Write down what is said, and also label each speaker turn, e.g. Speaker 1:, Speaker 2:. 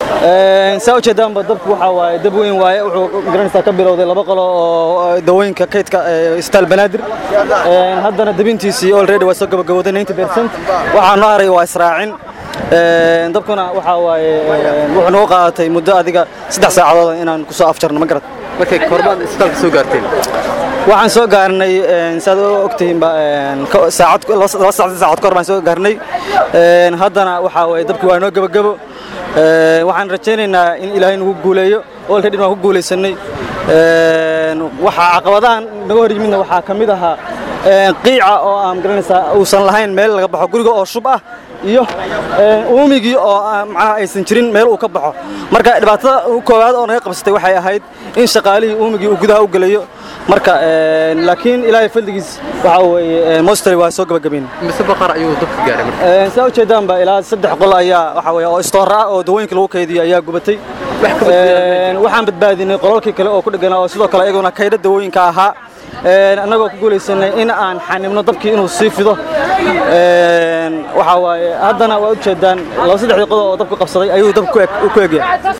Speaker 1: saa ujeedaanba dabku waxaa waaye dab weyn waaye wuxuu garanaysaa ka bilowday laba qolo oo dawooyinka kaydka isbitaal banaadir haddana dabintiisii already waa soo gabagabowday 90 percent waxaa noo haray waa israacin dabkuna waxaa waaye wuxuu nagu qaadatay muddo adiga saddex saacadood inaan ku soo afjarno ma garad
Speaker 2: markay korbaad isbitaalka soo gaarteen
Speaker 1: waxaan soo gaarnay saad ogtihiinba saacad laba saacad saacad kahor baan soo gaarnay haddana waxaa waaye dabkii waa noo gebagabo waxaan rajaynaynaa in ilaahay nagu guuleeyo already waan ku guulaysanay waxaa caqabadahan naga hor yimidna waxaa ka mid ahaa qiica oo aan garanaysaa uusan lahayn meel laga baxo guriga oo shub ah iyo uumigii oo macnaha aysan jirin meel uu ka baxo marka dhibaatada koowaad oo naga qabsatay waxay ahayd in shaqaalihii uumigii uu gudaha u gelayo marka laakiin ilaahay fadligiis waxaa weeye mostly waa soo gabagabayn
Speaker 2: mise baqar ayuu dabka gaaray marka
Speaker 1: saa ujeedaanba ilaa saddex qol ayaa waxaa weeye oo istoora ah oo dawooyinka lagu kaydiyo ayaa gubatay waxaan badbaadinay qolalkii kale oo ku dheganaa oo sidoo kale iyaguna kaydha dawooyinka ahaa annagoo ku guulaysanay in aan xanibno dabkii inuu sii fido waxaa waaye haddana waa ujeedaan laba saddexdii qodob oo dabku qabsaday ayuu dabku ku egyahay